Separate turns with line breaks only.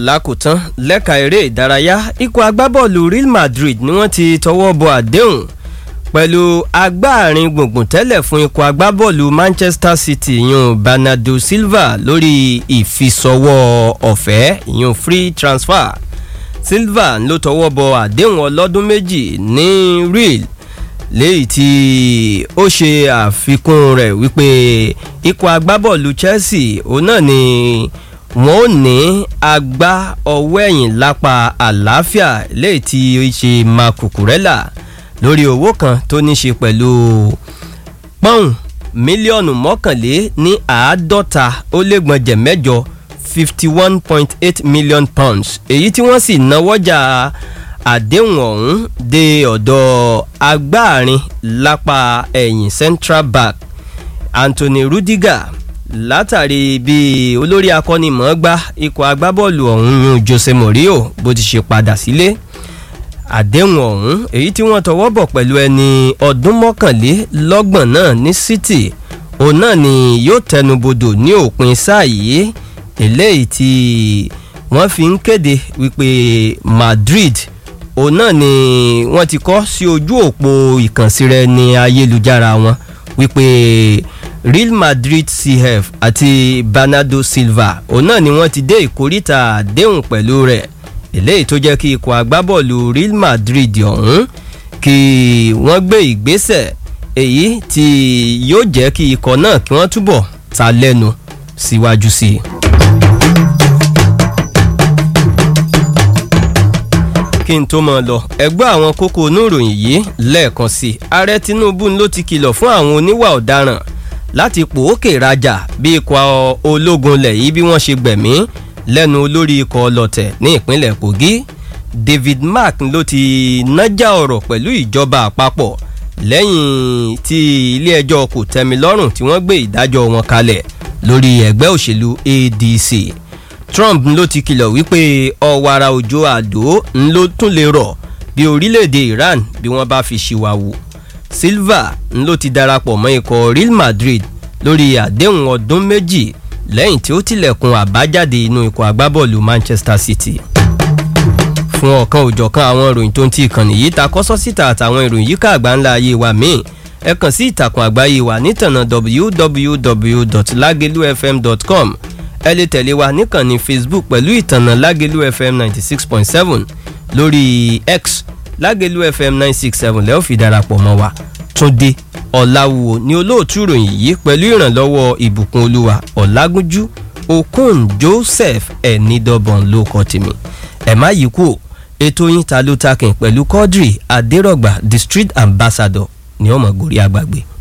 lákòótán lẹ́ka eré ìdárayá ikọ̀ agbábọ́ọ̀lù Real Madrid ni wọ́n ti tọwọ́ bọ àdéhùn pẹ̀lú agbáàrin gbùngbùn tẹ́lẹ̀ fún ikọ̀ agbábọ́ọ̀lù Manchester City yun Bernardo Silva lórí ìfisọwọ́ ọ̀fẹ́ yun free transfer Silva ló tọwọ́ bọ àdéhùn ọlọ́dún méjì ní Real léyìí tí ó ṣe àfikún rẹ̀ wípé ikọ̀ agbábọ́ọ̀lù Chelsea òun náà ni wọ́n ò ní agbá ọwọ́ ẹ̀yìn lápá àlàáfíà léyìí tí ó ṣe Marc Cucurella lórí owó kan tó ní ṣe pẹ̀lú pọ́ùn mílíọ̀nù mọ́kànlé ní àádọ́ta ó lé gbọ̀njẹ̀ mẹ́jọ fifty one point eight million pounds èyí tí wọ́n sì náwọ́jà àdéhùn ọ̀hún dé ọ̀dọ̀ agbáàrin lápá ẹ̀yìn central back Anthony Rudiger látàrí bí olórí akọ́nimọ̀ọ́gbá ikọ̀ agbábọ́ọ̀lù ọ̀hún yún Jose Mourinho bó ti ṣe padà sílé àdéhùn ọ̀hún èyí tí wọ́n tọwọ́ bọ̀ pẹ̀lú ẹni ọdún mọ́kànlélọ́gbọ̀n náà ní City òun náà ni yóò tẹnubodò ní òpin sáà yìí eléyìí tí wọ́n fi ń kéde wípé Madrid òun náà ni wọ́n ti kọ́ sí ojú òpó ìkànsíra ní ayélujára wọn wípé Real Madrid CF àti Bernardo Silva òun náà ni wọ́n ti dé ìkóríta àdéhùn pẹ̀lú rẹ̀ eléyìí tó jẹ́ kí ikọ̀ agbábọ́ọ̀lù Real Madrid ọ̀hún kí wọ́n gbé ìgbésẹ̀ èyí tí yóò jẹ́ kí ikọ̀ náà kí wọ́n túbọ̀ ta lẹ́nu síwájú sí i. kí n tó mọ̀ lọ ẹgbẹ́ àwọn kókó oníròyìn yìí lẹ́ẹ̀kan sí i ààrẹ Tinubu ló ti kìlọ̀ fún àwọn oníwà ọ̀daràn láti pòókè rajà bí ikọ̀ ológun lẹ̀ yìí bí wọ́n ṣe gbẹ̀mí lẹ́nu olórí ikọ̀ ọlọ́tẹ̀ ní ìpínlẹ̀ Kogi David Mark ló ti nájà ọ̀rọ̀ pẹ̀lú ìjọba àpapọ̀ lẹ́yìn tí ilé-ẹjọ́ kò tẹ́mi lọ́rùn tí wọ́n gbé ìdájọ́ wọn kalẹ̀ lórí ẹgbẹ́ òṣèlú ADC Trump ló ti kìlọ̀ wípé ọ̀wàrà òjò àdó ló tún lè rọ̀ bí orílẹ̀-èdè Iran bí wọ́n bá fi ṣìwàwù Silva ló ti darapọ̀ mọ́ ikọ̀ Real Madrid lórí àdéhùn ọdún méjì lẹ́yìn tí ó tilẹ̀kùn àbájáde inú ikọ̀ agbábọ́ọ̀lù Manchester City fún ọ̀kan òjọ̀kan àwọn ìròyìn tó ń ti ìkànnì yìí ta kọ́sọ́ síta àtàwọn ìròyìn yíká àgbáńlá ayé wa míì ẹ kàn sí ìtàkùn àgbáyé wa nítànà www.lagelufm.com ẹ lè tẹ̀lé wa níkànnì Facebook pẹ̀lú ìtànà Lágelú FM ninety six point seven lórí X Lágelú FM nine six seven lẹ́ẹ̀ fi darapọ̀ mọ́ wa Túndé Ọ̀làwùwò ní olóòtú ìròyìn yìí pẹ̀lú ìrànlọ́wọ́ ìbùkún olúwa Ọ̀làgúnjú Okon Joseph ẹ̀nìdọ́bọ̀n ló kọ́ tèmi ẹ̀ má yí kú ètò yín ta ló takin pẹ̀lú Quadri Adérọ̀gbà district ambassador ní ọmọ gòrí àgbàgbé.